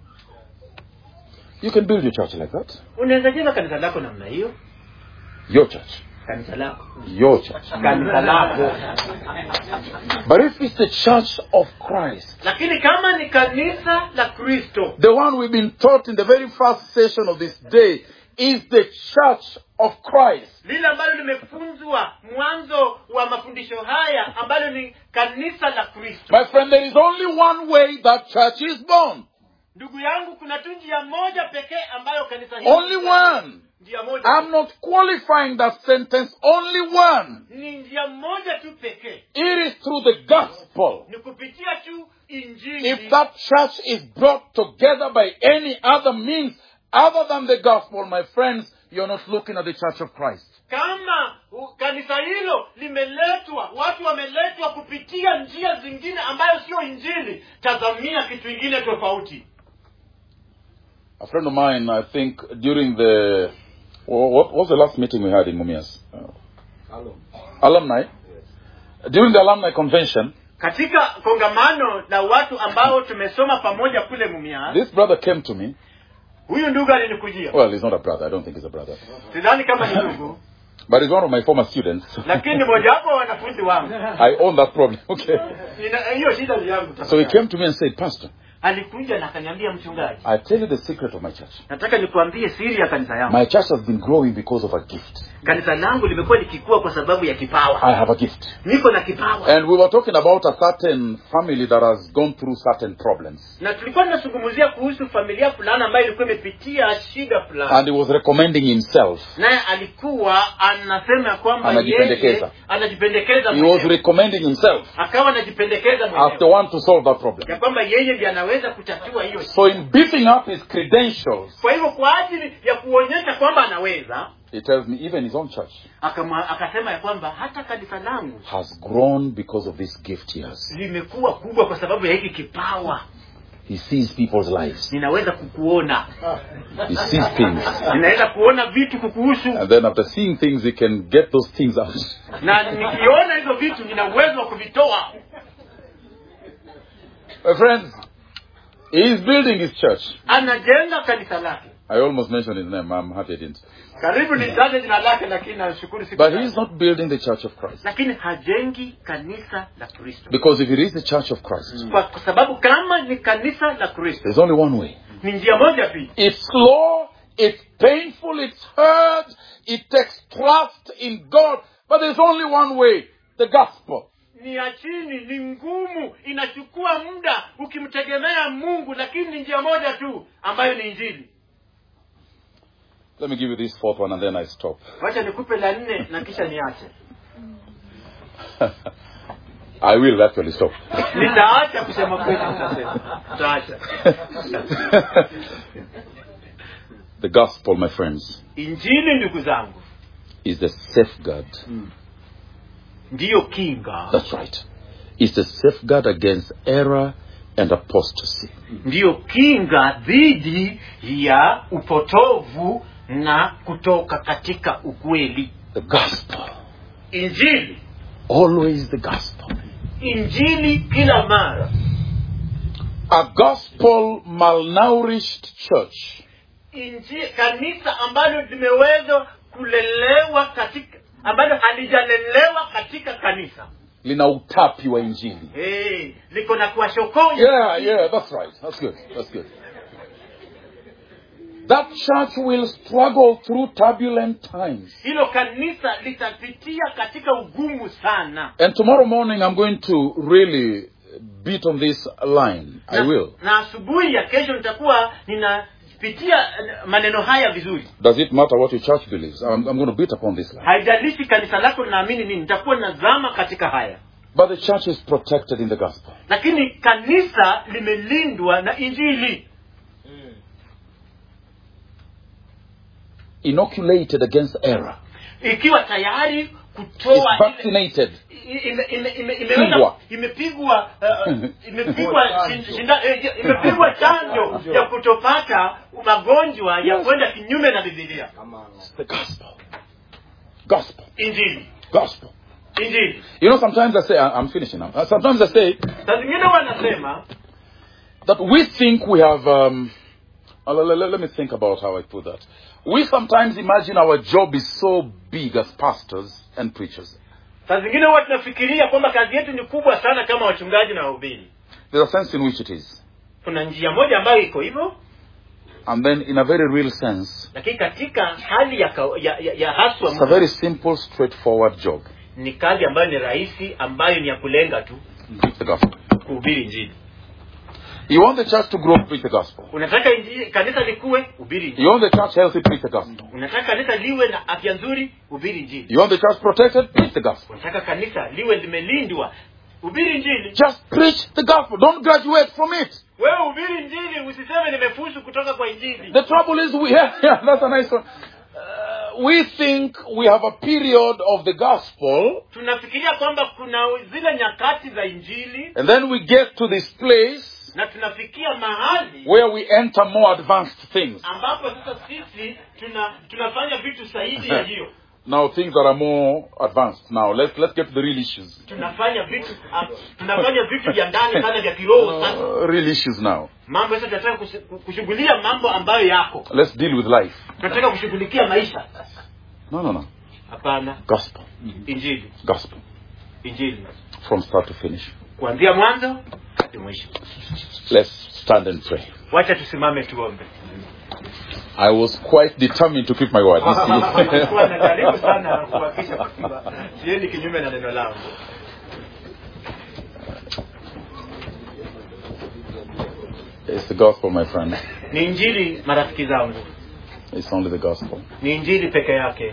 you can build your church like that. unaweza jenga kanisa lako namna hiyo Your church. kanisa lako Your church. kanisa lako But if it's the church of Christ, lakini kama ni kanisa la kristo the one we've been taught in the very first session of this day is the church of Christ. lile ambalo limefunzwa mwanzo wa mafundisho haya ambalo ni kanisa la kristo My friend, there is only one way that church is born. ndugu yangu kuna tu njia moja pekee ambayo kanisa hili Only one. njia moja I'm not qualifying that sentence. Only one. ni njia moja tu pekee It is through the gospel. ni kupitia tu injili If that church is brought together by any other means other than the gospel, my friends, you're not looking at the church of Christ. kama u- kanisa hilo limeletwa watu wameletwa kupitia njia zingine ambayo sio injili tazamia kitu ingine tofauti A friend of mine, I think, during the wha- what was the last meeting we had in Mumias? Uh, alumni. During the alumni convention, katika kongamano la watu ambao tumesoma pamoja kule mumia this brother came to me. huyu ndugu alinikujia Well, he's not a brother. I don't think he's a brother, sidhani kama ni ndugu but he's one of my former students. lakini mojawapo wa wanafunzi wangu I own that problem. Okay. Ina- hiyo shida ni yangu So he came to me and said, Pastor, alikuja na akaniambia mchungaji I tell you the secret of my church. nataka nikuambie siri ya kanisa yangu My church has been growing because of a gift. kanisa langu limekuwa likikua kwa sababu ya kipawa I have a gift. niko na kipawa And we were talking about a certain family that has gone through certain problems. na tulikuwa tunazungumzia kuhusu familia fulani ambayo ilikuwa imepitia shida fulani And he was recommending himself. naye alikuwa anasema kwamba Anajipendekeza. yeye anajipendekeza He was mwenyewe. recommending himself akawa anajipendekeza as the mwenyewe one to solve that problem. ya kwamba yeye ndiye anaweza kutatua hiyo shida. So in beefing up his credentials, kwa hivyo kwa ajili ya kuonyesha kwamba anaweza he tells me even his own church akama, akasema ya kwamba hata kanisa langu has grown because of this gift he has. limekuwa kubwa kwa sababu ya hiki kipawa He sees people's lives. ninaweza kukuona He sees things. ninaweza kuona vitu kukuhusu And then after seeing things, he can get those things out. na nikiona hizo vitu nina uwezo wa kuvitoa My friends, he is building his church. anajenga kanisa lake I almost mentioned his name. I'm happy I didn't. karibu nitaje jina lake lakini nashukuru siku But he's not building the church of Christ. lakini hajengi kanisa la kristo Because if it is the church of Christ, kwa kwa sababu kama ni kanisa la kristo there's only one way. ni njia moja tu It's slow, it's painful, it's hard, it takes trust in God, but there's only one way the gospel. ni ya chini ni ngumu inachukua muda ukimtegemea mungu lakini ni njia moja tu ambayo ni injili Let me give you this fourth one and then I stop. wacha nikupe la nne na kisha niache I will actually stop. nitaacha kusema kweli nitasema nitaacha the gospel, my friends, injili ndugu zangu is the safeguard. ndiyo kinga That's right. It's the safeguard against error and apostasy. ndiyo kinga dhidi ya upotovu na kutoka katika ukweli The gospel. injili Always the gospel. injili kila mara A gospel malnourished church inji, kanisa ambalo limeweza kulelewa katika ambalo halijalelewa katika kanisa lina utapi wa injili. hey, liko na kuwashokonya Yeah, yeah, that's right. That's good. That's good. That church will struggle through turbulent times. hilo kanisa litapitia katika ugumu sana And tomorrow morning I'm going to really beat on this line. I na, will. na asubuhi ya kesho nitakuwa ninapitia eh, maneno haya vizuri Does it matter what your church believes? I'm, I'm going to beat upon this line. haijalishi kanisa lako linaamini nini nitakuwa nazama katika haya But the church is protected in the gospel. lakini kanisa limelindwa na injili Inoculated against error. ikiwa tayari Is kutoa ile vaccinated. ime- ime- ime- Pigwa. imeweza imepigwa uh, imepigwa shin- shinda- eh, imepigwa chanjo ya kutopata magonjwa ya kwenda kinyume na bibilia It's the gospel. Gospel. injili Gospel. injili You know, sometimes I say, I- I'm finishing now. Uh, Sometimes I say saa zingine wanasema that we think we have, um, uh, let, let- let me think about how I put that. We sometimes imagine our job is so big as pastors and preachers. saa zingine huwa tunafikiria kwamba kazi yetu ni kubwa sana kama wachungaji na wahubiri There's a sense in which it is. kuna njia moja ambayo iko hivyo And then, in a very real sense, lakini katika hali ya, ka- ya, ya, ya haswa it's a very simple, straightforward job. ni kazi ambayo ni rahisi ambayo ni ya kulenga tu Preach the gospel. kuhubiri injili You want the church to grow, preach the gospel. unataka injili, kanisa likuwe hubiri injili You want the church healthy, preach the gospel. unataka kanisa liwe na afya nzuri hubiri injili You want the church protected, preach the gospel. unataka kanisa liwe limelindwa hubiri injili Just preach the gospel. Don't graduate from it. wewe hubiri injili usiseme nimefusu kutoka kwa injili The trouble is, we yeah, yeah that's a nice one. Uh, we think we have a period of the gospel, tunafikiria kwamba kuna zile nyakati za injili and then we get to this place na tunafikia mahali where we enter more advanced things. ambapo sasa sisi tuna tunafanya vitu zaidi ya hiyo Now things that are more advanced. Now let's let's get to the real issues. tunafanya vitu ah, tunafanya vitu vya ndani sana vya kiroho sana Uh, real issues now. mambo sasa tunataka kush- kushughulia mambo ambayo yako Let's deal with life. tunataka kushughulikia maisha No, no, no. hapana Gospel. injili Gospel. injili From start to finish. kuanzia mwanzo hadi mwisho Let's stand and pray. wacha tusimame tuombe I was quite determined to keep my word. you see. Nilikuwa najaribu sana kuhakikisha kwamba siendi kinyume na neno langu it's the gospel, my friend. ni injili marafiki zangu It's only the gospel. ni injili peke yake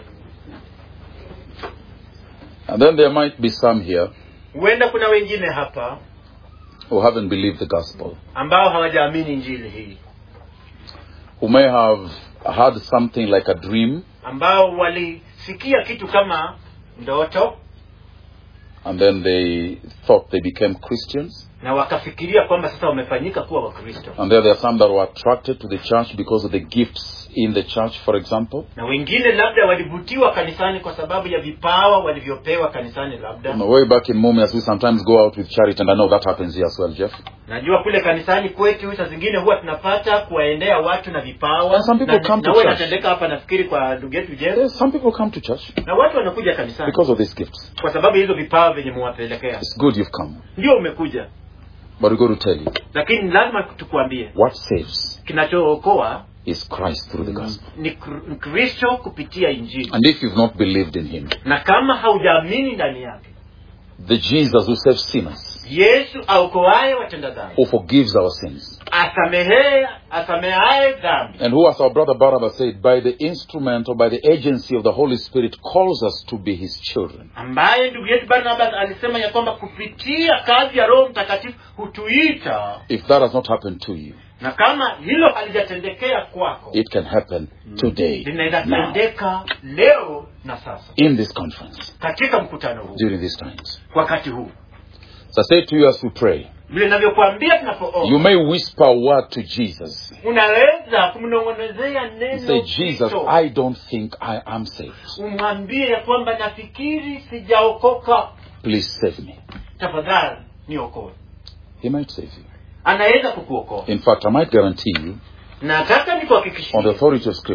And then there might be some here huenda kuna wengine hapa who haven't believed the gospel, ambao hawajaamini injili hii who may have had something like a dream, ambao walisikia kitu kama ndoto and then they thought they became Christians. na wakafikiria kwamba sasa wamefanyika kuwa wakristo And there, there are some that were attracted to the church because of the gifts in the church, for example. na wengine labda walivutiwa kanisani kwa sababu ya vipawa walivyopewa kanisani labda On the way back in Mumias, we sometimes go out with charity, and I know that happens here as well, Jeff. najua kule kanisani kwetu saa zingine huwa tunapata kuwaendea watu na vipawa And some people na, come to na huwa church. inatendeka hapa nafikiri kwa ndugu yetu Jeff. Yes, some people come to church na watu wanakuja kanisani because of these gifts. kwa sababu ya hizo vipawa vyenye muwapelekea It's good you've come, ndio umekuja but we got to tell you lakini lazima tukuambie what saves kinachookoa is Christ through the gospel. ni Kr- kristo kupitia injili And if you've not believed in Him, na kama haujaamini ndani yake the Jesus who saves sinners, yesu aokoaye watenda dhambi who forgives our sins, asamehea asamehaye dhambi and who, as our brother Barnabas said, by the instrument or by the agency of the Holy Spirit, calls us to be His children. ambaye ndugu yetu barnabas alisema ya kwamba kupitia kazi ya roho mtakatifu hutuita If that has not happened to you, na kama hilo halijatendekea kwako it can happen today, linaweza now, tendeka leo na sasa in this conference, katika mkutano huu during these times. wakati huu So I say to you as we pray, vile navyokuambia you tunapoomba may whisper a word to Jesus. unaweza kumnong'onezea neno Say, Jesus, zito. I don't think I am saved. umwambie ya kwamba nafikiri sijaokoka Please save me. tafadhali niokoe He might save you. anaweza kukuokoa In fact, I might guarantee you, nataka on the nikuhakikishie authority of Scripture,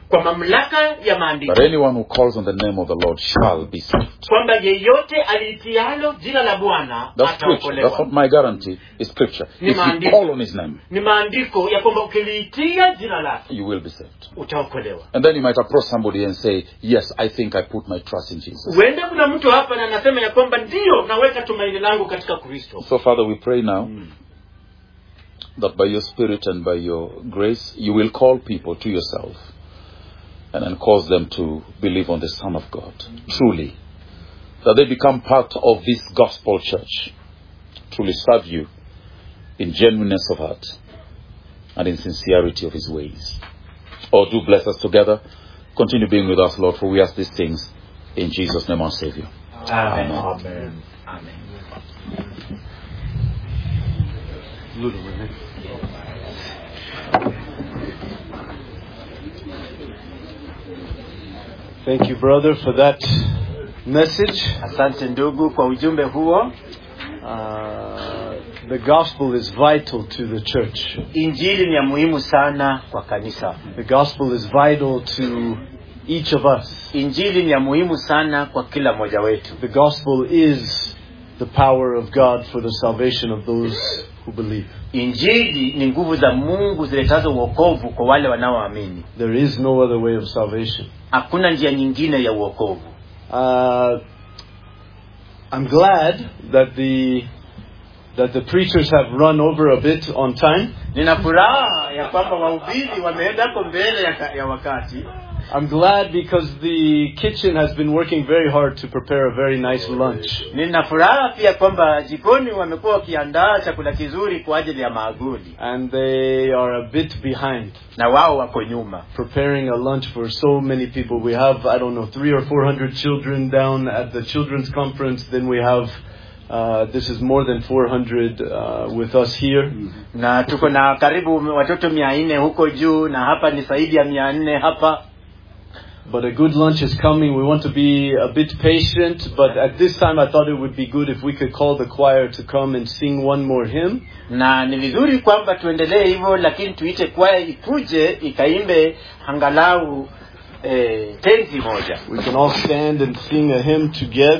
kwa mamlaka ya But maandiko anyone who calls on the name of the Lord shall be saved. kwamba yeyote aliitialo jina la bwana That's scripture. That's ataokolewa not my guarantee. It's scripture. Ni If you maandiko. call on his name, ni maandiko ya kwamba ukiliitia jina lake you will be saved. utaokolewa And then you might approach somebody and say, Yes, I think I put my trust in Jesus. huenda kuna mtu hapa na anasema ya kwamba ndiyo naweka tumaini langu katika kristo So, Father, we pray now that by your Spirit and by your grace, you will call people to yourself and then cause them to believe on the Son of God. Truly. That they become part of this gospel church. Truly serve you in genuineness of heart and in sincerity of his ways. Oh, do bless us together. Continue being with us, Lord, for we ask these things in Jesus' name, our Savior. Amen. Amen. Amen. Thank you, brother, for that message. asante ndugu kwa ujumbe huo Uh, the gospel is vital to the church. injili ni ya muhimu sana kwa kanisa The gospel is vital to each of us. injili ni ya muhimu sana kwa kila mmoja wetu The gospel is the power of God for the salvation of those who believe. injili ni nguvu za mungu ziletazo uokovu kwa wale wanaoamini There is no other way of salvation. hakuna njia nyingine ya uokovu Uh, I'm glad that the that the preachers have run over a bit on time. nina furaha ya kwamba wahubiri wameendako mbele ya, ka- ya wakati I'm glad because the kitchen has been working very hard to prepare a very nice lunch. nina furaha pia kwamba jikoni wamekuwa wakiandaa chakula kizuri kwa ajili ya maaguli And they are a bit behind na wao wako nyuma preparing a lunch for so many people. We have, I don't know, three or four hundred children down at the children's conference. Then we have, uh, this is more than 400 uh, with us here. na tuko na karibu watoto mia nne huko juu na hapa ni zaidi ya mia nne hapa But a good lunch is coming. We want to be a bit patient. But at this time, I thought it would be good if we could call the choir to come and sing one more hymn. na ni vizuri kwamba tuendelee hivyo lakini tuite kwaya ikuje ikaimbe angalau eh, tenzi moja We can all stand and sing a hymn together.